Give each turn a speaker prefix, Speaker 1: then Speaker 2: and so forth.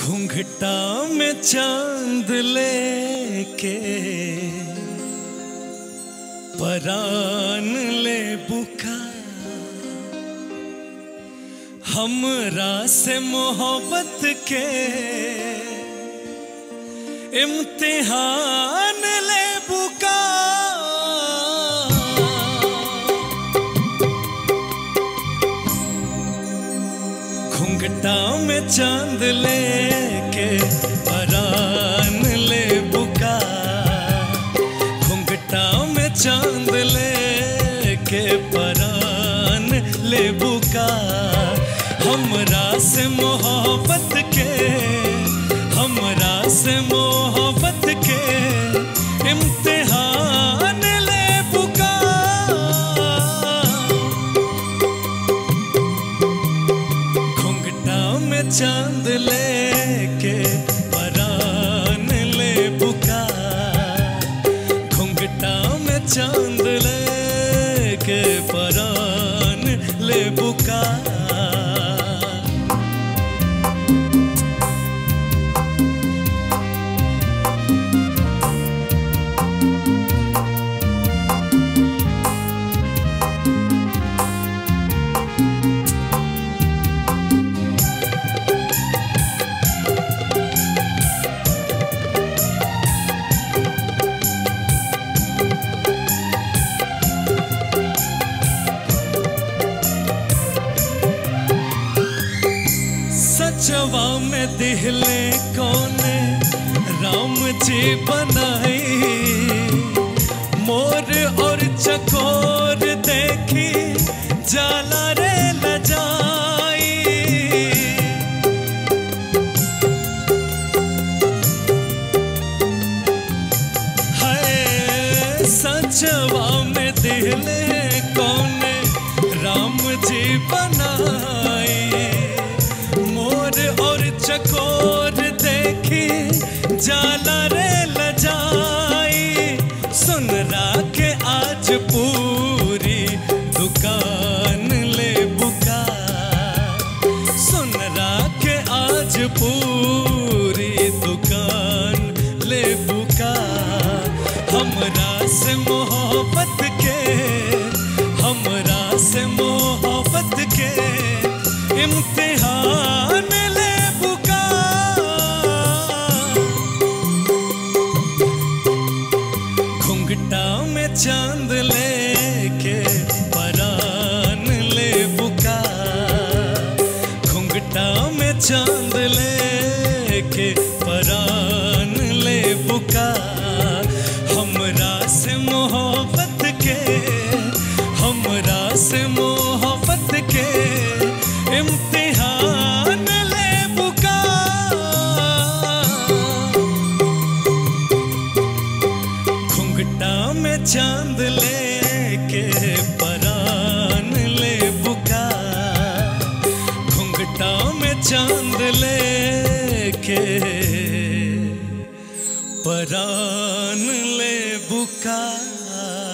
Speaker 1: घुंघटा में चांद लेके परान ले बुका हमरा से मोहब्बत के इम्तिहान ले बुका घुंघटा में चांद लेके परान ले बुका घुंघटा में चांद लेके परान ले बुका हमरा से मोहब्बत के हमरा से मोहब्बत के इम्तिहान ले बुका घुंघटा में चांद लेके परान ले बुका घुंघटा में चांद लेके परान ले बुका सचवा में दिहले कौने राम जी बनाई मोर और चकोर देखी जाला रे लजाई है सचवा में दिहले कौने राम जी बनाए मोर और चकोर देखी जाला रे लजाई सुन के आज पूरी दुकान ले बुका सुन के आज पूरी दुकान ले बुका हमरा से मोहब्बत के हमरा से मोहब्बत के इम्तिहान ले बुका घुंघटा में चांद लेके परान ले बुका घुंघटा में चांद लेके परान ले बुका हमरा से मोहब्बत के हमरा से मोहब्बत के इम्तिहान ले बुका घुंघटा में चांद लेके परान ले बुका घुंघटा में चांद लेके परान ले बुका